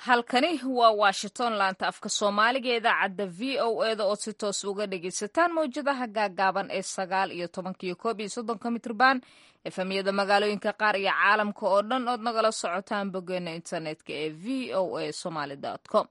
halkani waa washington laanta afka soomaaliga idaacadda v o eda oo si toos uga dhagaysataan mawjadaha gaagaaban ee sagaal iyo tobanka iyo koob iyo soddonka mitrban efemyada magaalooyinka qaar iyo caalamka oo dhan ood nagala socotaan boggeena internetka ee v o a somaly com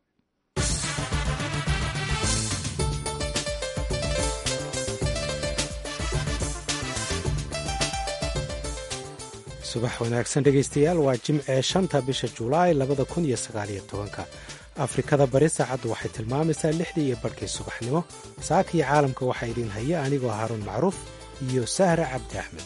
subax wanaagsan dhegaystayaal waa jimcee shanta bisha julaay labada kun iyo sagaaliyo tobanka afrikada bari saacaddu waxay tilmaamaysaa lixdii iyo barhkii subaxnimo saaka iyo caalamka waxaa idiin haya anigoo haaruun macruuf iyo sahra cabdi axmed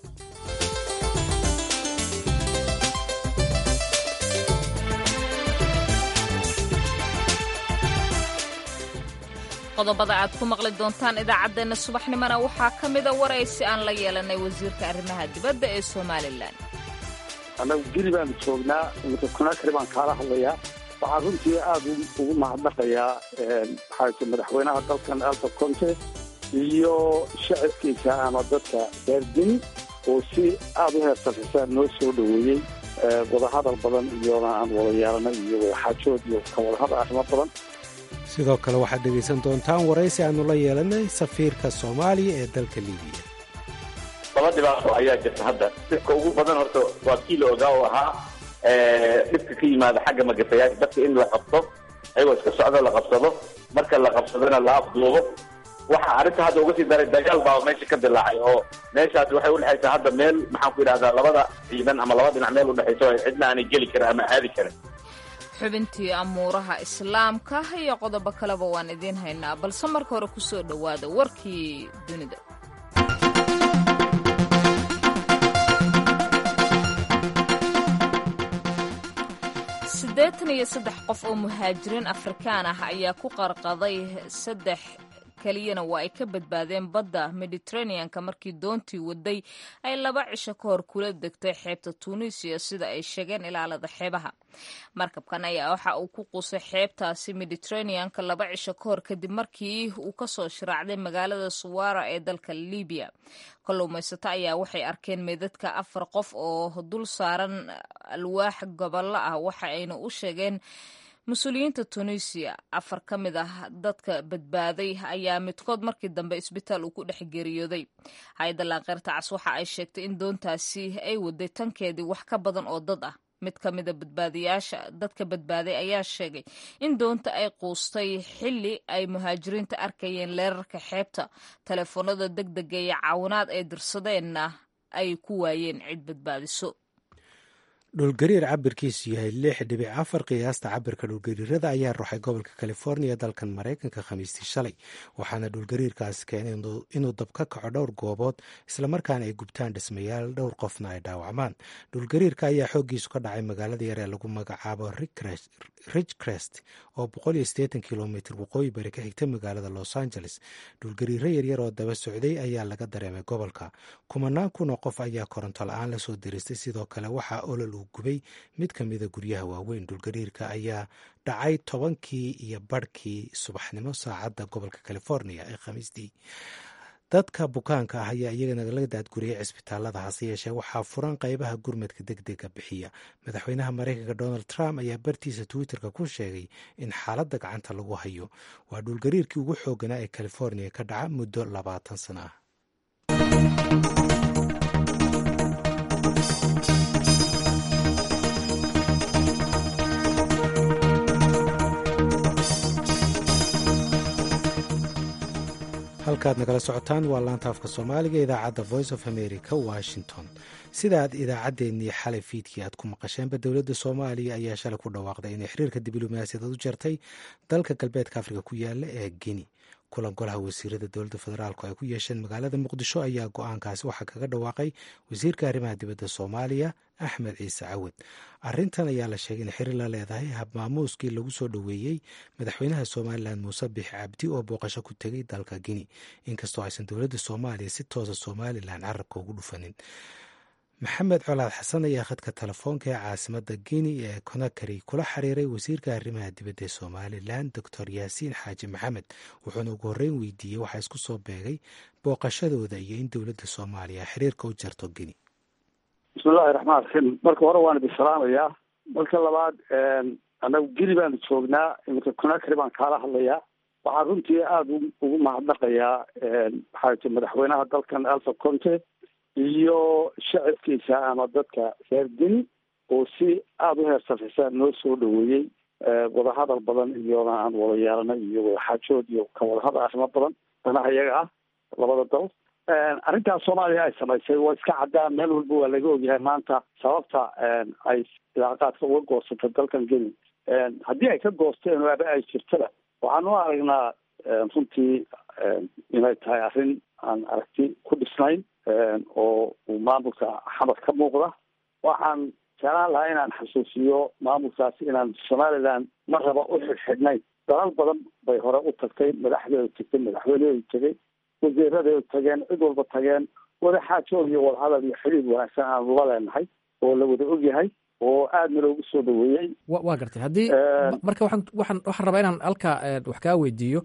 qodobada aad ku maqli doontaan idaacaddeenna subaxnimona waxaa ka mida waraysi aan la yeelanay wasiirka arrimaha dibadda ee somalilan annagu geli baanu joognaa mutakunakari baan kaala hadlayaa waxaan runtii aada ugu mahadnaqayaa maxaase madaxweynaha dalkan alfa conte iyo shacabkiisa ama dadka reer geni oo si aada u heersafisaa noo soo dhoweeyey wadahadal badan iyona aan wada yeelanay iyo wadaxaajood iyo ka wadahadal arrimo badan sidoo kale waxaad dhegaysan doontaan waraysi aanu la yeelanay safiirka soomaaliya ee dalka libiya laba dhibaato ayaa jirta hadda dhibka ugu badan horta waa kii la ogaa oo ahaa dhibka ka yimaada xagga magafayaasha dadka in la qabto ayagoo iska socdo la qabsado marka la qabsadona la afduubo waxa arrinta hadda uga sii daray dagaal baa meesha ka dilaacay oo meeshaas waxay udhexaysaa hadda meel maxaan ku yidhahdaa labada ciidan ama laba dhinac meel udhexayso cidna aanay geli karin ama aadi karin xubintii amuuraha islaamka iyo qodobo kaleba waan idiin haynaa balse marka hore ku soo dhowaada warkii dunida siddeetan iyo saddex qof oo muhaajiriin afrikaan ah ayaa ku qarqaday saddex keliyana waa ay ka badbaadeen badda mediteraneanka markii doontii waday ay laba cisho ka hor kula degtay xeebta tunisiya sida ay sheegeen ilaalada xeebaha markabkan ayaa waxa uu ku qusay xeebtaasi mediteraneanka laba cisho ka hor kadib markii uu kasoo shiraacday magaalada suwara ee dalka libiya kalluumaysato ayaa waxay arkeen meydadka afar qof oo dul saaran alwaax gobollo ah waxa ayna u sheegeen mas-uuliyiinta tunisiya afar ka mid ah dadka badbaaday ayaa midkood markii dambe isbitaal uu ku dhex geeriyooday hay-adda laanqeyrta cas waxa ay sheegtay in doontaasi ay waday tankeedii wax ka badan oo dad ah mid ka mida badbaadiyaasha dadka badbaaday ayaa sheegay in doonta ay quustay xilli ay muhaajiriinta arkayeen leerarka xeebta teleefoonada deg dega iyo caawinaad ay dirsadeenna ay ku waayeen cid badbaadiso dhulgariir cabirkiisu yahay lix dhibic afar qiyaasta cabirka dhulgariirada ayaa ruxay gobolka californiya dalkan maraykanka khamiistii shalay waxaana dhulgariirkaasi keenay inuu dab ka kaco dhowr goobood islamarkaana ay gubtaan dhismayaal dhowr qofna ay dhaawacmaan dhulgariirka ayaa xooggiisu ka dhacay magaalada yar ee lagu magacaabo ridgecrest oo kilomitr waqooyi bari ka xigta magaalada los angeles dhulgariiro yaryar oo daba socday ayaa laga dareemay gobolka kumanaan kun oo qof ayaa koronto la-aan lasoo diristay sidoo kale waxaa olol uu gubay mid ka mida guryaha waaweyn dhulgariirka ayaa dhacay tobankii iyo barhkii subaxnimo saacadda gobolka california ee khamiistii dadka bukaanka ah ayaa iyagana laga daadguriyay cisbitaalada hase yeeshee waxaa furan qeybaha gurmadka deg dega bixiya madaxweynaha maraykanka donald trump ayaa bartiisa twitterka ku sheegay in xaaladda gacanta lagu hayo waa dhulgariirkii ugu xooganaa ee california ka dhaca muddo labaatan sano ah halkaad nagala socotaan waa laanta afka soomaaliga idaacadda voice of america washington sida aad idaacaddeenii xalay fiidkii aad ku maqasheenba dowladda soomaaliya ayaa shalay ku dhawaaqday inay xiriirka diblomaasiyadeed u jartay dalka galbeedka afrika ku yaala ee geni kulan golaha wasiirada dowladda federaalku ay ku yeesheen magaalada muqdisho ayaa go-aankaasi waxaa kaga dhawaaqay wasiirka arrimaha dibadda soomaaliya axmed ciise cawad arintan ayaa la sheegay in xiriir la leedahay habmaamuuskii lagu soo dhoweeyey madaxweynaha somalilan muuse bix cabdi oo booqasho ku tegay dalka gini inkastoo aysan dowladda soomaaliya si toosa somalilan carabka ugu dhufanin maxamed colaad xasan ayaa khadka telefoonka ee caasimada gini ee conakary kula xiriiray wasiirka arrimaha dibadda ee somalilan doctor yaasiin xaaji maxamed wuxuuna ugu horreyn weydiiyey waxaa isku soo beegay booqashadooda iyo in dowladda soomaaliya xiriirka u jarto gini bismillahi raxmaan raxiim marka hore waan idin salaamayaa marka labaad annagu geli baanu joognaa iminka conakry baan kaala hadlayaa waxaan runtii aada ugu mahadnaqayaa maxaa madaxweynaha dalkan alfa conte iyo shacabkiisa ama dadka reer geni oo si aada u heersafisa noo soo dhaweeyey wadahadal badan iyona aan wada yeelanay iyo wadaxaajood iyo ka wadahadal arrimo badan danaha iyaga ah labada dal arrintaas soomaaliya ay samaysay waa iska caddaan meel walba waa laga ogyahay maanta sababta ay ilaaqaadka uga goosatay dalkan geni haddii ay ka goosteen waaba ay jirtada waxaan u aragnaa runtii inay tahay arrin aan aragti ku dhisnayn oo uu maamulka xamar ka muuqda waxaan jeclaan lahaa inaan xasuusiyo maamulkaasi inaan somaliland ma raba u xidhxidhnayn dalal badan bay hore u tagtay madaxdeedu tagtay madaxweyneedu tegay wasiiradeedu tageen cid walba tageen wadaxaajood iyo wadahadal iyo xiriir wanaagsan aanu la leenahay oo la wada ogyahay oo aadna loogu soo dhaweeyey wa waa gartay haddii marka waxaan waxaan waxaan rabaa inaan halkaa wax kaa weydiiyo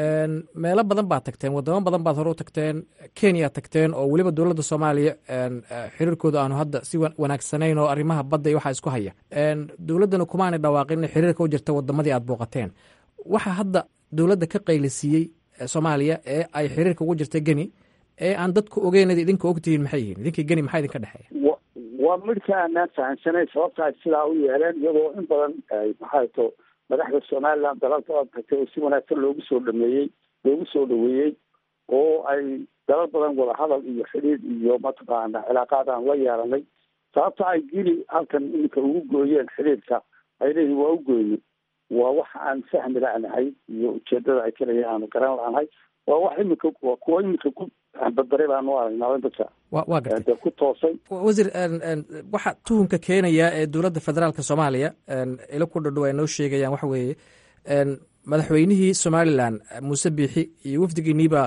meelo badan baad tagteen wadamo badan baad hore u tagteen kenya tagteen oo weliba dowladda soomaaliya xiriirkooda aanu hadda si wanaagsanayn oo arrimaha badda iyo waxaa isku haya dowladdana kumaanay dhawaaqin inay xiriirka u jirta wadamadii aad booqateen waxa hadda dowladda ka qaylisiiyey soomaaliya ee ay xiriirka ugu jirta geni ee aan dadku ogeynad idinka ogtihiin maxay yihiin idinkii geni maxaa idinka dhexeeya waa midhka aanaan fahamsanayn sababta ay sidaa u yeeleen iyadoo in badan maxaa to madaxda somaliland dalal badan tagtay oo si wanaagsan loogu soo dhameeyey loogu soo dhaweeyey oo ay dalal badan wadahadal iyo xidhiir iyo mataqaana cilaaqaad aan la yeelanay sababta ay geli halkan iminka ugu gooyeen xidhiirka ay leeyihin waa u goyni waa wax aan fahmi la-nahay iyo ujeedada ay kaleya aanu garan la-nahay waa wax imika waa kuwa imika ku badbaray baanu aragnaa dadka wa waa gartay ku toosay wasiir waxa tuhunka keenaya ee dowladda federaalka soomaaliya ilo ku dhadhow ay noo sheegayaan waxa weeye madaxweynihii somalilan muuse biixi iyo wafdigiiniibaa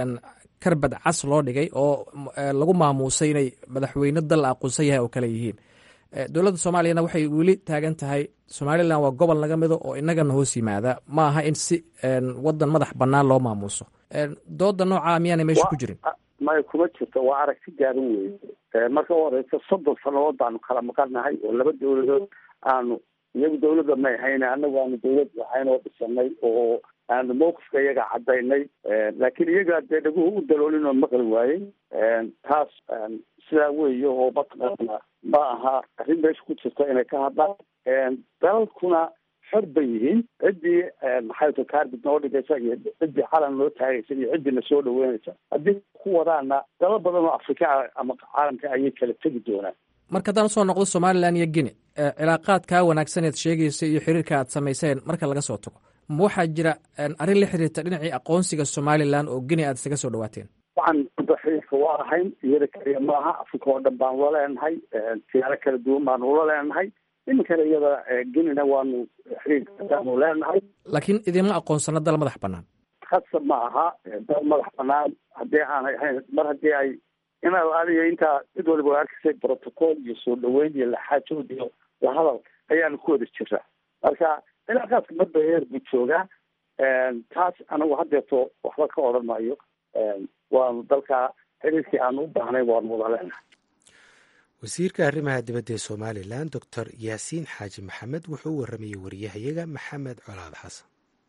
karbad cas loo dhigay oo lagu maamuusay inay madaxweyne dal aqoonsan yahay oo kale yihiin dowladda soomaaliyana waxay weli taagan tahay somalilan waa gobol naga mido oo inagana hoos yimaada ma aha in si wadan madax banaan loo maamuuso dooda noocaa miyaana meesha ku jirin maya kuma jirto waa aragti gaaban weye marka u horeysa soddon sanadood baanu kala maqannahay oo laba dowladood aanu iyagu dawladda may hayne annagu aanu dawlad lahayn oo dhisanay oo aanu mawqifka iyaga cadaynay laakiin iyaga dee dhaguhu u daloolin oo maqli waayey taas sidaa weeye oo mataqaana ma aha arrin meesha ku jirta inay ka hadlaan dalalkuna xor bay yihiin ciddii maxay to carbid noo dhigaysa iyo ciddii calan noo taagaysa iyo ciddii na soo dhaweynaysa haddii ku wadaana dalal badan oo afrika ama caalamka ayay kala tegi doonaan marka haddaan usoo noqdo somalilan iyo guine cilaaqaadkaa wanaagsaneed sheegaysa iyo xiriirka aad samayseen marka laga soo tago ma waxaa jira arrin la xiriirta dhinacii aqoonsiga somalilan oo guine aad isaga soo dhawaateen waxaan hadda xiriirka waa ahayn iyada kaliya maaha afrika oo dhan baanu la leenahay siyaaro kala duwan baanu ula leenahay iminkana iyada genina waanu xiriirkaanu leenahay laakiin idinma aqoonsano dal madax banaan khasab ma aha dal madax banaan haddii aanay ahayn mar haddii ay inaad adiga intaa cid waliba waa arkasay protocol iyo soo dhaweyn iyo laxaajood iyo lahadal ayaanu ku wada jiraa marka cilaaqaadka marba heer buu joogaa taas anagu haddeeto waxba ka odhan maayo waanu dalka xiriirkii aanu u baahnayn waanu wada leenahay wasiirka arrimaha dibadda ee somalilan doctor yaasiin xaaji maxamed wuxuu u waramayey wariyahayaga maxamed colaad xasan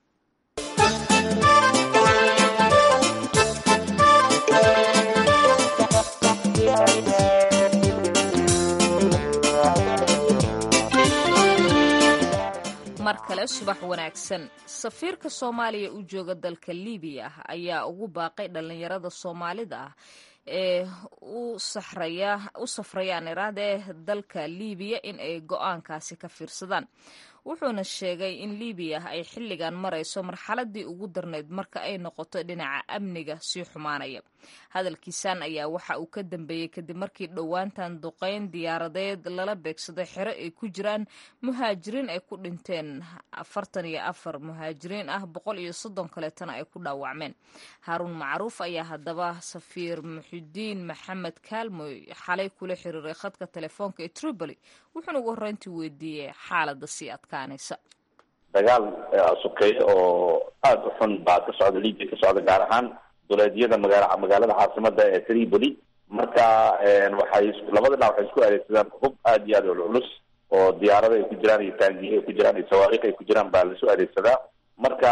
mar kale subax wanaagsan safiirka soomaaliya u jooga dalka libiya ayaa ugu baaqay dhallinyarada soomaalida ah ee u safrayaan iraadee dalka libiya in ay go-aankaasi ka fiirsadaan wuxuuna sheegay in libiya ay xilligan marayso marxaladii ugu darnayd marka ay noqoto dhinaca amniga sii xumaanaya hadalkiisan ayaa waxa uu ka dambeeyey kadib markii dhowaantan duqeyn diyaaradeed lala beegsaday xero ay ku jiraan muhaajiriin ay ku dhinteen afartan iyo afar muhaajiriin ah boqol iyo soddon kaleetana ay ku dhaawacmeen haaruun macruuf ayaa haddaba safiir muxidiin maxamed kaalmoy xalay kula xiriiray khadka telefoonka ee tripoli wuxuuna ugu horreyntii weydiiyey xaaladda sii adkaanaysa dagaal sokeeye oo aada u xun baa ka socda libia ka socda gaar ahaan duleedyada magaala magaalada caasimada ee tripoli marka waxay labada dhinac waxay isku adeegsadaan hub aada iyo aada culculus oo diyaarada ay ku jiraan iyo taangiye ay ku jiraan iyo sawaariikh ay ku jiraan baa laisu adeegsadaa marka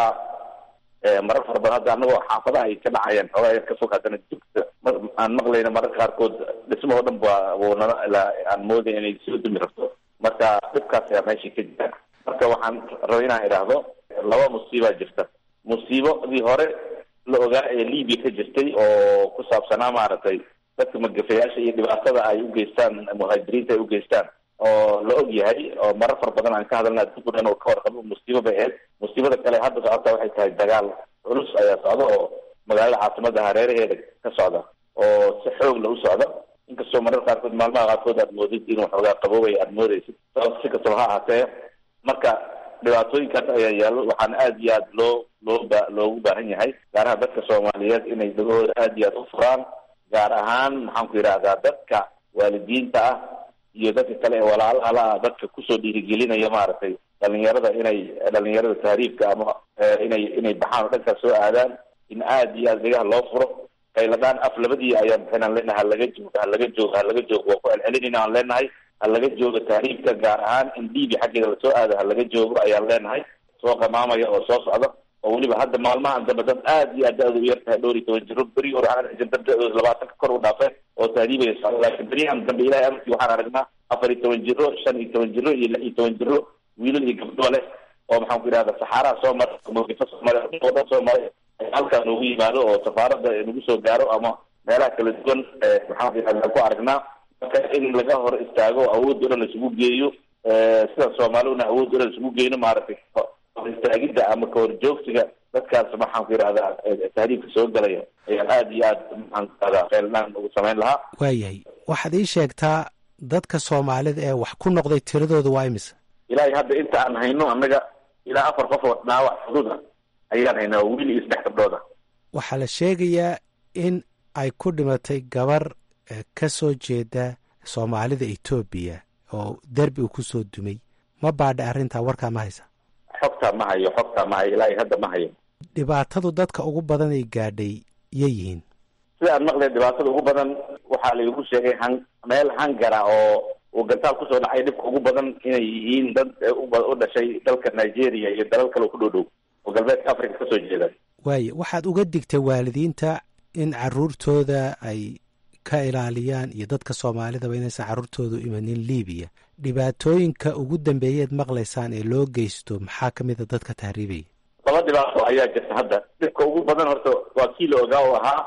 marar fara badan hadda anagoo xaafadaha ay ka dhacayaan xoogaa yar ka fog haddana dugta aan maqlayna mararka qaarkood dhismahoo dhan ba wuunana aan mooday inay soo dumi rabto marka dhibkaas ayaa meeshii ka jira marka waxaan rabay inaan idhaahdo laba musiibaa jirta musiibadii hore la ogaa ee libya ka jirtay oo ku saabsanaa maaragtay dadka magafayaasha iyo dhibaatada ay ugeystaan muhaajiriinta ay ugeystaan oo la og yahay oo marar fara badan aan ka hadalna adduunku dhan oo ka warqabo musiibo bay ahayd musiibada kale hadda socota waxay tahay dagaal culus ayaa socda oo magaalada caasimada hareeraheeda ka socda oo si xoog la u socda inkastoo marar qaarkood maalmaha qaarkood aad moodid inuu xoogaa qaboobay aad moodeysid si kastaba ha ahaatee marka dhibaatooyinkaas ayaa yaallo waxaana aada iyo aad loo loo ba loogu baahan yahay gaaraha dadka soomaaliyeed inay dagahooda aada iyo aad u furaan gaar ahaan maxaan ku yidhahdaa dadka waalidiinta ah iyo dadka kale ee walaalahala ah dadka kusoo dhiirigelinaya maaragtay dhalinyarada inay dhalinyarada tahriibka ama inay inay baxaan oo dhankaas soo aadaan in aada iyo aada degaha loo furo kayladhaan af labadii ayaan bixinaan leenahay halaga joogo halaga joogo halaga joogo waa ku celcelinayna aan leenahay halaga joogo tahriibka gaar ahaan in liibia xaggeeda lasoo aado halaga joogo ayaan leenahay soo qamaamaya oo soo socda oo weliba hadda maalmahan dambe dad aada iyo aad da-da u yartahay dhowr iyo toban jiro beri hore waxaan argin dad da-dooda labaatanka kor u dhaafeen oo tahriibaya socda laakiin beryahan dambe ilahay amarkii waxaan aragnaa afar iyo toban jiro shan iyo toban jiro iyo lix iyo toban jiro wiilal iyo gabdho leh oo maxaan ku yidhahda saxaaraha soo maray mawqifo soo maray oo dhan soo maray halkaa noogu yimaado oo safaarada nagu soo gaaro ama meelaha kala duwan maxaan ku yidhahda ku aragnaa marka in laga hor istaago awood o dhan laisugu geeyo sida soomaaliduna awood o dhan laisugu geyno maaragtay istaagidda ama kahorjoogsiga dadkaas maxaan ku yidhahdaa tahriibka soo galaya ayaan aada iyo aad maxaan ku yidhahdaa feelnaan ugu samayn lahaa waayahay waxaad ii sheegtaa dadka soomaalida ee wax ku noqday tiradooda waa imisa ilaahay hadda inta aan hayno annaga ilaa afar qof oo dhaawac fududa ayaan haynaa wiil iyo saddex gabdhooda waxaa la sheegayaa in ay ku dhimatay gabar ka soo jeeda soomaalida etoobiya oo derbi uu kusoo dumay ma baadha arrintaa warkaa ma haysa xogtaa ma hayo xogtaa ma hayo ilaahay hadda ma hayo dhibaatadu dadka ugu badan ay gaadhay yay yihiin sida aan maqlay dhibaatada ugu badan waxaa laigu sheegay han meel hangara oo uu gantaal kusoo dhacay dhibka ugu badan inay yihiin dad u dhashay dalka nigeria iyo dalal kale ku dhow dhow oo galbeedka africa kasoo jeeda waaye waxaad uga digtay waalidiinta in caruurtooda ay ka ilaaliyaan iyo dadka soomaalidaba inaysan carruurtoodu imanin libiya dhibaatooyinka ugu dambeeyeed maqlaysaan ee loo geysto maxaa ka mid a dadka tahriibaya laba dhibaato ayaa jirta hadda dhibka ugu badan horta waa kii la ogaa oo ahaa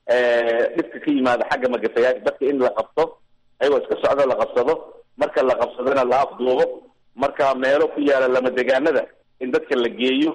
dhibka ka yimaada xagga magafayaasha dadka in la qabto ayagoo iska socdo la qabsado marka la qabsadona la afduubo marka meelo ku yaala lama degaanada in dadka la geeyo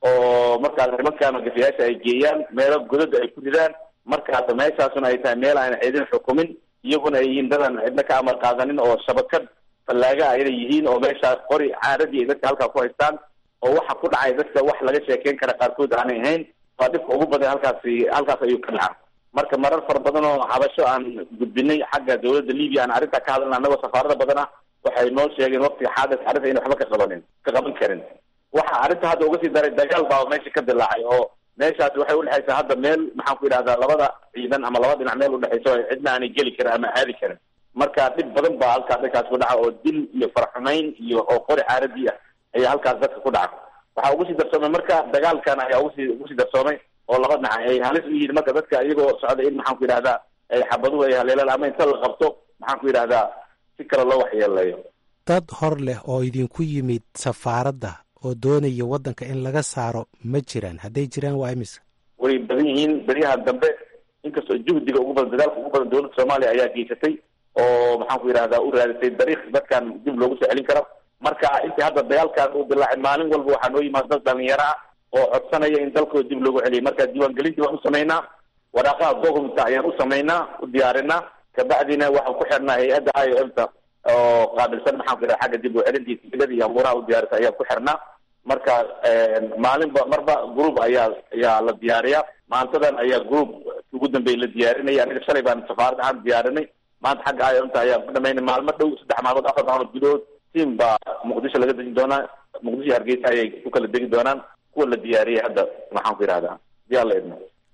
oo markaas nimankaa magafayaasha ay geeyaan meelo godada ay ku ridaan markaas meeshaasuna ay tahay meel aan cidin xukumin iyaguna ay yihiin dadaan cidna ka amar qaadanin oo shabakad fallaaga ah inay yihiin oo meeshaas qori caaradii ay dadka halkaa ku haystaan oo waxa ku dhacay dadka wax laga sheekeyn kara qaarkood aanay ahayn waa dhibka ugu badan halkaasi halkaas ayuu ka dhaca marka marar fara badan oo xabasho aan gudbinay xagga dawladda libiya aan arrintaa ka hadalna annagoo safaarada badan ah waxay noo sheegeen waqtiga xaadas arrinta ina waxba ka qabanin ka qaban karin waxa arrinta hadda uga sii daray dagaal baa meesha ka dilaacay oo meeshaasi waxay udhexaysaa hadda meel maxaan ku yidhahdaa labada ciidan ama laba dhinac meel udhexayso cidna aanay geli karin ama aadi karin marka dhib badan baa halkaas dhankaas ku dhaca oo dil iyo farxumayn iyo oo qori caaradii ah ayaa halkaas dadka ku dhaca waxaa ugu sii darsoomay marka dagaalkan ayaa ugusii ugu sii darsoomay oo laba dhinac ay halis u yihiin marka dadka iyagoo socda in maxaan ku yidhahdaa ay xabaduhu ay haleelaan ama inta la qabto maxaan ku yidhahdaa si kale loo waxyeeleeyo dad hor leh oo idinku yimid safaaradda oo doonaya waddanka in laga saaro ma jiraan hadday jiraan waa imisa way badan yihiin beryahan dambe inkastoo juhdiga ugu badan dadaalka ugu badan dowladda soomaaliya ayaa geysatay oo maxaan ku yidhahdaa u raadisay dariiq dadkan dib loogu soo celin karo marka intii hadda dagaalkan uu dilaacay maalin walba waxaa noo yimaada dad dhalinyaro ah oo codsanaya in dalkooda dib loogu celiyay marka diiwaangelintii waan u samaynaa waraaqaha dokumenta ayaan u samaynaa u diyaarinaa kabacdina waxaan ku xirnaa hay-adda i o m ta oo qaabilsan maxaan ku yidhaha xagga dib u celintii tigilada iyo abuuraha u diyaarisa ayaan ku xirnaa marka maalinba marba group ayaa ayaa la diyaariyaa maantadan ayaa group ugu dambeey la diyaarinaya aniga shalay baan safaarad ahaan diyaarinay maanta xagga i o m ta ayaan ku dhamaynay maalmo dhow saddex maalmood afar maalmood gudahood tiam baa muqdisho laga degi doonaa muqdisho hargeysa ayay ku kala degi doonaan kuwa la diyaariyay hadda maxaan ku yidhahdaa diyaa la idmo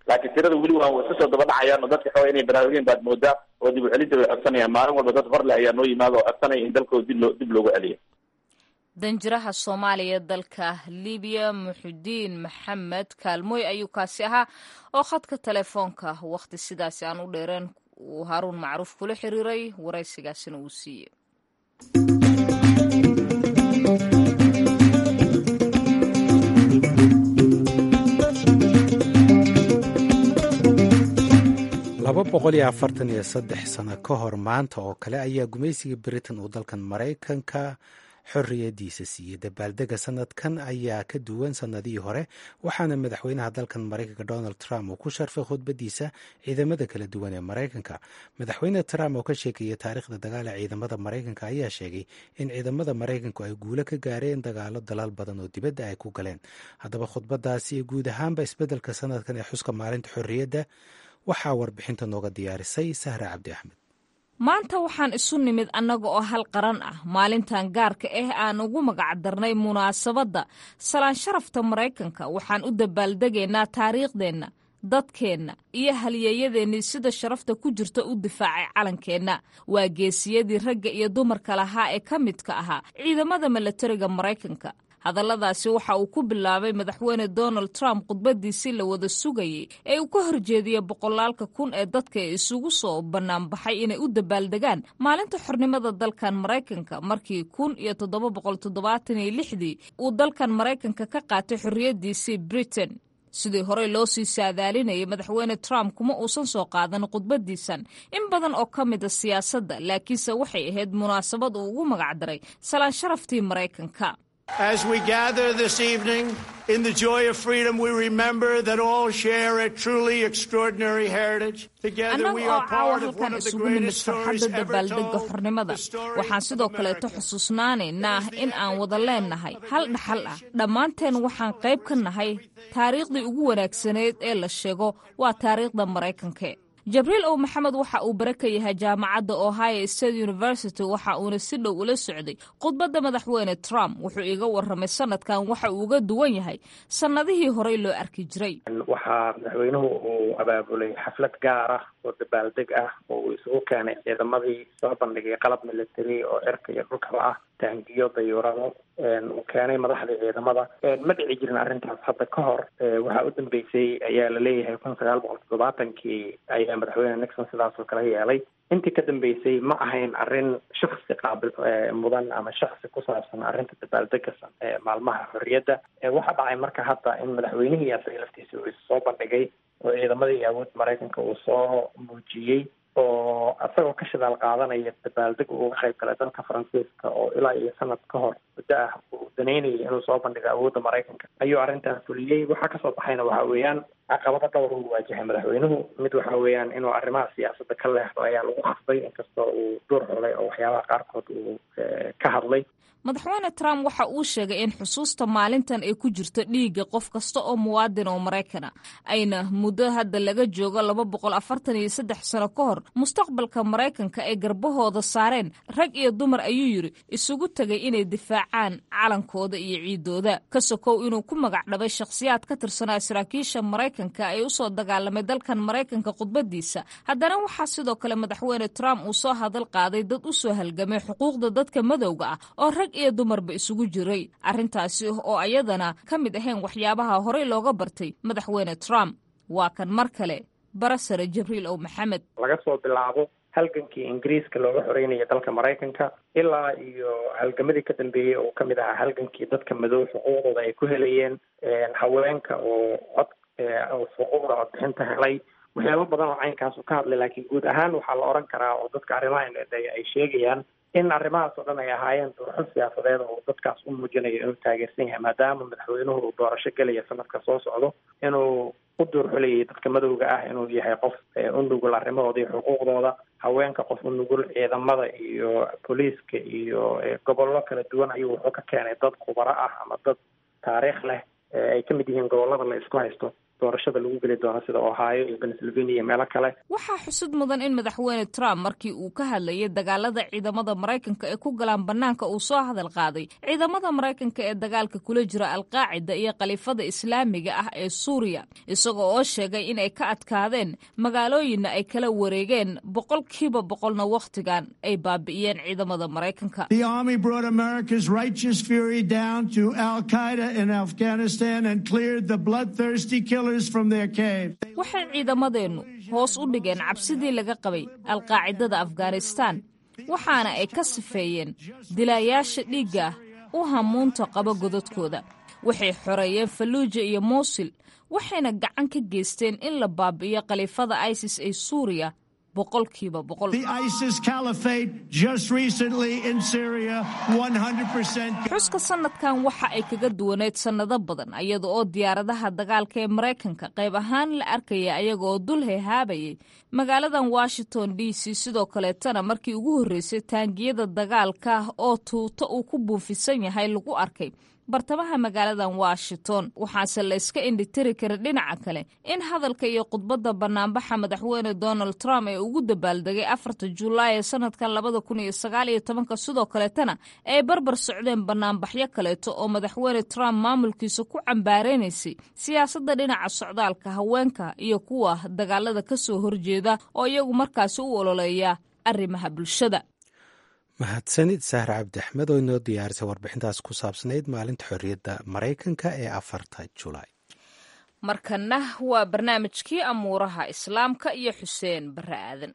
laakiin tirada weli waa iska soo daba dhacayaan oo dadka xooga inay baraarugeen baad moodaa oo dib u celinta way codsanayaan maalin walba dad horle ayaa noo yimaada oo codsanaya in dalkooda dib loo dib loogu celiyo danjiraha soomaaliya dalka libiya muxudiin maxamed kaalmooy ayuu kaasi ahaa oo khadka telefoonka wakhti sidaasi aan u dheereen uu haaruun macruuf kula xiriiray waraysigaasina uu siiyey laba boqol iyo afartan iyo saddex sano ka hor maanta oo kale ayaa gumaysiga britain uu dalkan maraykanka xorriyadiisa siiyey dabaaldega sanadkan ayaa ka duwan sanadihii hore waxaana madaxweynaha dalkan maraykanka donald trump uu ku sharfay khudbadiisa ciidamada kala duwan ee maraykanka madaxweyne trump oo ka sheekeeyey taariikhda dagaal ee ciidamada maraykanka ayaa sheegay in ciidamada maraykanku ay guulo ka gaareen dagaalo dalaal badan oo dibadda ay ku galeen haddaba khudbadaasi iyo guud ahaanba isbeddelka sanadkan ee xuska maalinta xorriyadda waxaa warbixinta nooga diyaarisay sahra cabdi axmed maanta waxaan isu nimid annaga oo hal qaran ah maalintan gaarka ah aan ugu magacdarnay munaasabadda salaan sharafta maraykanka waxaan u dabaaldegaynaa taariikhdeenna dadkeenna iyo halyeeyadeennii sida sharafta ku jirta u difaacay calankeenna waa geesiyadii ragga iyo dumarka lahaa ee ka midka ahaa ciidamada milatariga maraykanka hadalladaasi waxa uu ku bilaabay madaxweyne donald trump khudbadiisii la wada sugayey ee uu ka horjeediyey boqolaalka kun ee dadka ee isugu soo bannaanbaxay inay u dabaaldegaan maalinta xornimada dalkan maraykanka markii kun iyo toddoba boqol toddobaatan iyo lixdii uu dalkan maraykanka ka qaatay xorriyaddiisii britain sidii horey loo sii saadaalinayay madaxweyne trump kuma uusan soo qaadan khudbadiisan in badan oo ka mida siyaasadda laakiinse waxay ahayd munaasabad uu ugu magacdaray salaan sharaftii maraykanka As we gather this evening in the joy of freedom, we remember that all share a truly extraordinary heritage. Together annaga we oo are caawa part of one halkan of the isugu nimid greatest stories farxadda ever dabaaldega told. xornimada the story waxaan of sidoo kaleeto America. xusuusnaanaynaa in aan wada leennahay hal dhaxal ah dhammaanteen waxaan qayb ka nahay taariikhdii ugu wanaagsaneyd ee la sheego waa taariikhda maraykanka jabriil ow maxamed waxa uu bare ka yahay jaamacadda ohio state university waxa uuna si dhow ula socday khudbadda madaxweyne trump wuxuu iiga warramay sanadkan waxa uu uga duwan yahay sannadihii horey loo arki jiray waxaa madaxweynuhu uu abaabulay xaflad gaar ah oo dabaaldeg ah oo uu isugu keenay ciidamadii soo bandhigay qalab military oo cirka iyo dhulkaba ah taangiyo dayuurado uu keenay madaxdii ciidamada ma dhici jirin arrintaas hadda ka hor waxaa u dambeysay ayaa la leeyahay kun sagaal boqol toddobaatankii ayaa madaxweyne nixon sidaas oo kale yeelay intii ka dambeysay ma ahayn arrin shaksi qaabil mudan ama shaksi ku saabsan arrinta dabaaldega maalmaha xorriyadda waxaa dhacay marka hadda in madaxweynihii asaga laftiisa uu soo bandhigay oo ciidamadii awood maraykanka uu soo muujiyey oo isagoo ka shidaal qaadanaya dabaaldeg uu uga qayb galay dalka faransiiska oo ilaa iyo sanad ka hor muddo ah uu danaynayay inuu soo bandhigo awoodda maraykanka ayuu arrintan fuliyey waxaa kasoo baxayna waxa weeyaan caqabado dhowr uu waajahay madaxweynuhu mid waxa weeyaan inuu arrimaha siyaasadda ka leexdo ayaa lagu khasbay inkastoo uu door xulay oo waxyaabaha qaarkood uu ka hadlay madaxweyne trump waxa uu sheegay in xusuusta maalintan ay ku jirto dhiigga qof kasta oo muwaadin oo maraykana ayna muddo hadda laga joogo laba boqol afartan iyo saddex sano ka hor mustaqbalka maraykanka ay garbahooda saareen rag iyo dumar ayuu yidhi isugu tegay inay difaacaan calankooda iyo ciidooda ka sokow inuu ku magac dhabay shakhsiyaad ka tirsanaa saraakiisha maraykanka ee usoo dagaalamay dalkan maraykanka khudbadiisa haddana waxaa sidoo kale madaxweyne trump uu soo hadal qaaday dad u soo halgamay xuquuqda dadka madowga ah oo rag iyo dumarba isugu jiray arrintaasi oo ayadana ka mid ahayn waxyaabaha horey looga bartay madaxweyne trump waa kan mar kale barasare jibriil ow maxamed laga soo bilaabo halgankii ingiriiska looga xoreynaya dalka maraykanka ilaa iyo halgamadii ka dambeeyey oo kamid ahaa halgankii dadka madow xuquuqdooda ay ku helayeen haweenka oo cod xuquuqda codbixinta helay waxyaabo badan oo caynkaas uu ka hadlay laakiin guud ahaan waxaa la oran karaa oo dadka arrimaha indheeya ay sheegayaan in arrimahaas oo dhan ay ahaayeen doorxo siyaasadeed oo dadkaas u muujinayo inuu taageersan yahay maadaama madaxweynuhu uu doorasho gelaya sanadka soo socdo inuu u duurxulayay dadka madowga ah inuu yahay qof u nugul arrimahooda iyo xuquuqdooda haweenka qof u nugul ciidamada iyo booliiska iyo gobollo kala duwan ayuu wuxuu ka keenay dad khubaro ah ama dad taariikh leh ay ka mid yihiin gobollada la isku haysto doorashada lagu geli doono sida ohio iyo pennsylvania iyo meelo kale waxaa xusud mudan in madaxweyne trump markii uu ka hadlayay dagaalada ciidamada maraykanka ee ku galaan bannaanka uu soo hadal qaaday ciidamada maraykanka ee dagaalka kula jira alqaacida iyo khaliifada islaamiga ah ee suuriya isagoo oo sheegay in ay ka adkaadeen magaalooyinna ay kala wareegeen boqolkiiba boqolna wakhtigan ay baabi'iyeen ciidamada maraykanka waxay ciidamadeennu hoos u dhigeen cabsidii laga qabay alqaacidada afghanistaan waxaana ay ka sifeeyeen dilaayaasha dhiigga ah u hamuunta qaba godadkooda waxay xoreeyeen falluuja iyo muusil waxayna gacan ka geysteen in la baabi'iyo khaliifada isis ee suuriya boqolkiiba boqol xuska sanadkan waxa ay kaga duwaneyd sannado badan iyada oo diyaaradaha dagaalka ee maraykanka qayb ahaan la arkaya ayaga oo dul hehaabayay magaaladan washington d c sidoo kaleetana markii ugu horreysay taangiyada dagaalka oo tuuto uu ku buufisan yahay lagu arkay bartamaha magaaladan washington waxaase la iska indhitiri kara dhinaca kale in hadalka iyo khudbadda bannaanbaxa madaxweyne donald trump ee ugu dabaaldegay afarta julaay ee sanadkan labada kun iyo sagaal iyo tobanka sidoo kaleetana ay barbar socdeen bannaanbaxyo kaleeto oo madaxweyne trump maamulkiisa ku cambaarenaysay siyaasadda dhinaca socdaalka haweenka iyo kuwa dagaalada ka soo horjeeda oo iyagu markaasi u ololeeya arrimaha bulshada mahadsanid sahre cabdi axmed oo inoo diyaarisay warbixintaas ku saabsanayd maalinta xorriyadda maraykanka ee afarta julaay markanna waa barnaamijkii amuuraha islaamka iyo xuseen barre aadan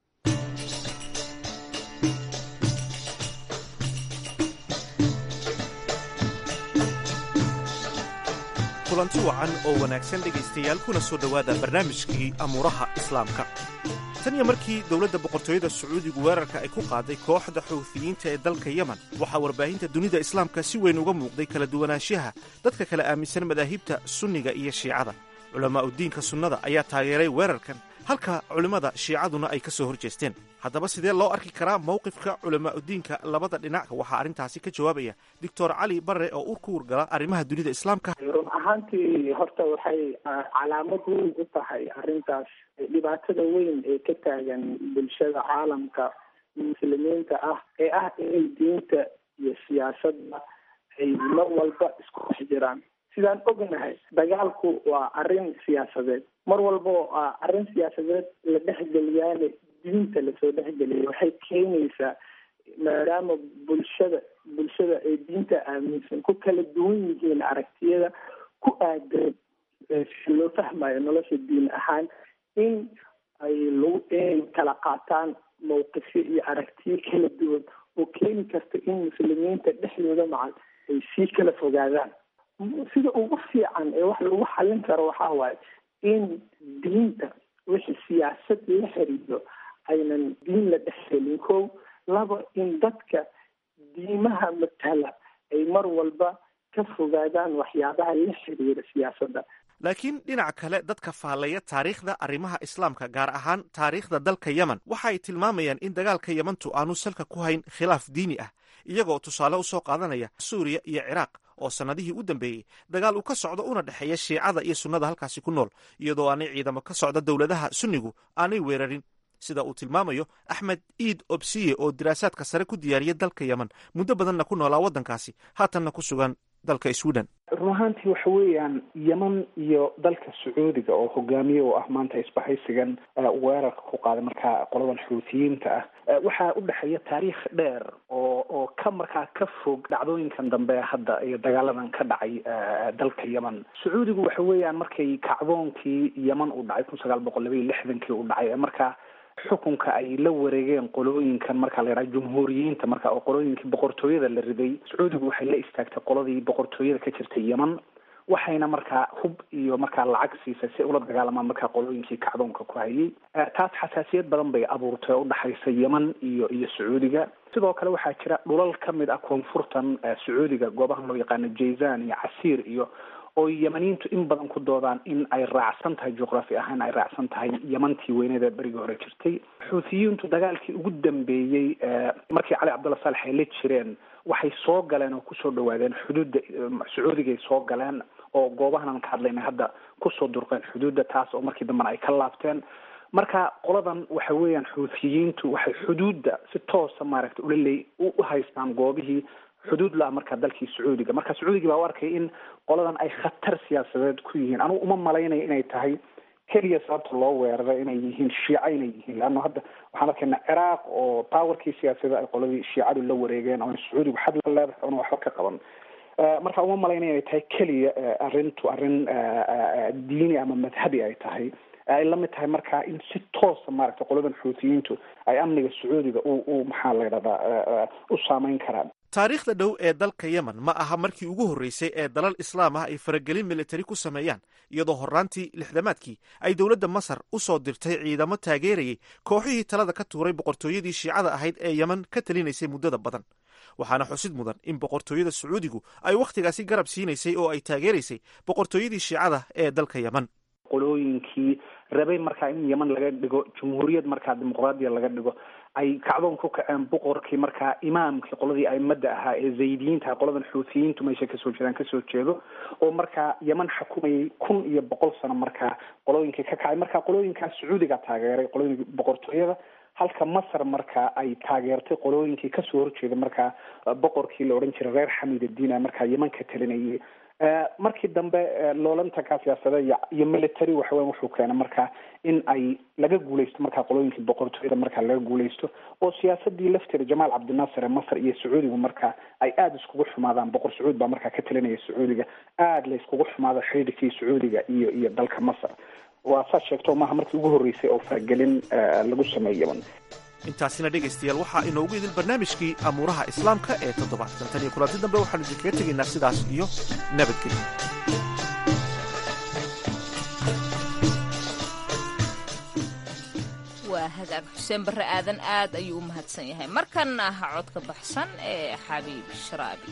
kulanti wacan oo wanaagsan dhegaystayaal kuna soo dhowaada barnaamijkii amuuraha islaamka tan iyo markii dowladda boqortooyada sacuudigu weerarka ay ku qaaday kooxda xuuthiyiinta ee dalka yemen waxaa warbaahinta dunida islaamka si weyn uga muuqday kala duwanaanshaha dadka kala aaminsan madaahibta sunniga iyo shiicada culamaa'u diinka sunnada ayaa taageeray weerarkan halka culimmada shiicaduna ay ka soo hor jeesteen haddaba sidee loo arki karaa mowqifka culamaa'udiinka labada dhinac waxaa arrintaasi ka jawaabaya doctor cali barre oo ur ku wargala arrimaha dunida islaamka run ahaantii horta waxay calaamad weyn u tahay arrintaas dhibaatada weyn ee ka taagan bulshada caalamka muslimiinta ah ee ah inay diinta iyo siyaasadda ay mar walba isku dhex jiraan sidaan ognahay dagaalku waa arrin siyaasadeed mar walba oo arrin siyaasadeed la dhexgeliyaane diinta lasoo dhexgeliya waxay keenaysaa maadaama bulshada bulshada ay diinta aaminsan ku kala duwan yihiin aragtiyada ku aadan si loo fahmayo nolosha diin ahaan in ay lagu inay kala qaataan mawqifyo iyo aragtiyo kala duwan oo keeni karta in muslimiinta dhexdooda macal ay sii kala fogaadaan sida ugu fiican ee wax lagu xallin karo waxaa waaye in diinta wixii siyaasad la xiriiro aynan diin la dhexgelin kow laba in dadka diimaha matala ay mar walba ka fogaadaan waxyaabaha la xiriira siyaasadda laakiin dhinaca kale dadka faallaya taariikhda arrimaha islaamka gaar ahaan taariikhda dalka yemen waxa ay tilmaamayaan in dagaalka yemantu aanu salka ku hayn khilaaf diini ah iyagoo tusaale u soo qaadanaya suuriya iyo ciraaq oo sannadihii u dambeeyey dagaal uu ka socdo una dhexeeya shiicada iyo sunnada halkaasi ku nool iyadoo aanay ciidamo ka socda dowladaha sunnigu aanay weerarin sida uu tilmaamayo axmed iid obsiye oo diraasaadka sare ku diyaariya dalka yemen muddo badanna ku noolaa waddankaasi haatanna ku sugan dalka sweden run ahaantii waxa weeyaan yeman iyo dalka sacuudiga oo hogaamiye u ah maanta isbahaysigan weerarka ku qaaday markaa qoladan xuutiyiinta ah waxaa u dhexeeya taariikh dheer oo oo ka markaa ka fog dhacdooyinkan dambe hadda iyo dagaaladan ka dhacay dalka yemen sacuudigu waxa weeyaan markay kacdoonkii yemen uu dhacay kun sagaal boqol laba iyo lixdankii uu dhacay ee markaa xukunka ay la wareegeen qolooyinkan marka la yidhaha jumhuuriyiinta marka oo qolooyinkii boqortooyada la riday sacuudigu waxay la istaagtay qoladii boqortooyada ka jirtay yemen waxayna markaa hub iyo markaa lacag siisay si ula dagaalamaan markaa qolooyinkii kacdoonka ku hayay taas xasaasiyad badan bay abuurtay oo udhexaysa yemen iyo iyo sacuudiga sidoo kale waxaa jira dhulal ka mid ah koonfurtan sacuudiga goobahan loo yaqaano jayzan iyo casiir iyo oo yamaniintu in badan ku doodaan in ay raacsan tahay juqraafi ahaan ay raacsan tahay yamantii weyneeda berigii hore jirtay xuutiyiintu dagaalkii ugu dambeeyey markii cali cabdulla saalex ay la jireen waxay soo galeen oo kusoo dhawaadeen xuduudda sacuudigay soo galeen oo goobahan ka hadlayna hadda kusoo durqeen xuduudda taas oo markii dambena ay ka laabteen marka qoladan waxa weeyaan xuutiyiintu waxay xuduudda si toosa maaragta ula leey u haystaan goobihii xuduud la-a markaa dalkii sacuudiga marka sacuudiga baa u arkay in qoladan ay khatar siyaasadeed ku yihiin anugu uma malaynayo inay tahay keliya sababta loo weeraray inay yihiin shiica inay yihiin leanna hadda waxaan arkaynaa ciraaq oo powerkii siyaasadda ay qoladii shiicadu la wareegeen oo sacuudigu xad la leedahay oona waxba ka qaban marka uma malaynaya inay tahay keliya arrintu arrin diini ama madhabi ay tahay ay la mid tahay marka in si toosa maaragtay qoladan xuutiyiintu ay amniga sacuudiga u u maxaa la yidhahdaa u saameyn karaan taariikhda dhow ee dalka yemen ma aha markii ugu horreysay ee dalal islaam ah ay faragelin militari ku sameeyaan iyadoo horraantii lixdamaadkii ay dowladda masar u soo dirtay ciidamo taageerayay kooxihii talada ka tuuray boqortooyadii shiicada ahayd ee yemen ka talinaysay muddada badan waxaana xusid mudan in boqortooyada sacuudigu ay wakhtigaasi garab siinaysay oo ay taageeraysay boqortooyadii shiicada ee dalka yemen qolooyinkii rabay markaa in yeman laga dhigo jumhuuriyad markaa dimuqraadiya laga dhigo ay kacdoon ku kaceen boqorkii markaa imaamkii qoladii aimada ahaa ee zaydiyiinta qoladan xuutiyiintu meesha kasoo jeedaan kasoo jeedo oo markaa yeman xukumayay kun iyo boqol sano markaa qolooyinkii ka kacay marka qolooyinkaa sacuudiga taageeray qolooyinka boqortooyada halka masar markaa ay taageertay qolooyinkii kasoo horjeeda markaa boqorkii la odhan jiray reer xamiidadiina markaa yeman ka talinayay markii dambe loolantankaa siyaasada iyo military waxaweya wuxuu keenay markaa in ay laga guuleysto markaa qolooyinkii boqortooyada markaa laga guuleysto oo siyaasadii lafteeda jamaal cabdinaasir ee masar iyo sacuudigu markaa ay aada iskugu xumaadaan boqor sacuud baa markaa ka talinaya sacuudiga aada la iskugu xumaado xidhiidhkii sacuudiga iyo iyo dalka masar waa saad sheegto maaha markii ugu horreysay oo faragelin lagu sameeyo yeman intaasina dhegaystayaal waxaa inoogu idil barnaamijkii amuuraha islaamka ee toddobaadkan tan iyo kulanti dambe waxaanu idinkaga tegaynaa sidaas iyo nabadgelyo waa hagaag xuseen barre aadan aad ayuu u mahadsan yahay markanna aha codka baxsan ee xabiib sharaabi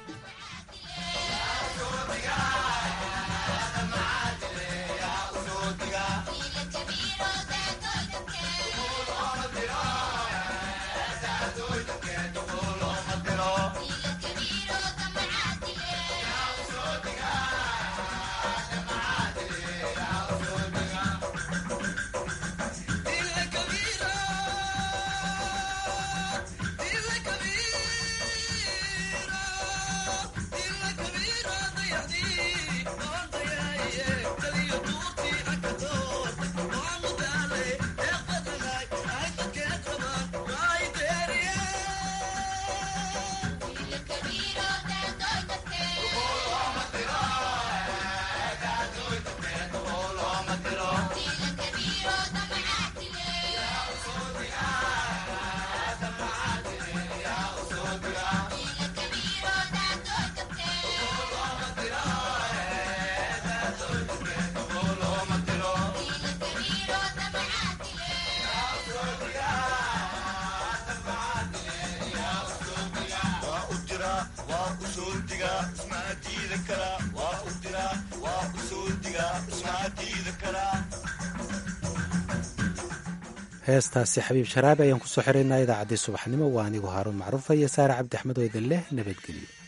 heestaasi xabiib sharaabi ayaan kusoo xiraynaa idaacaddii subaxnimo waa anigu haaruun macruufa iyo saare cabdi axmed oo idin leh nabadgelyo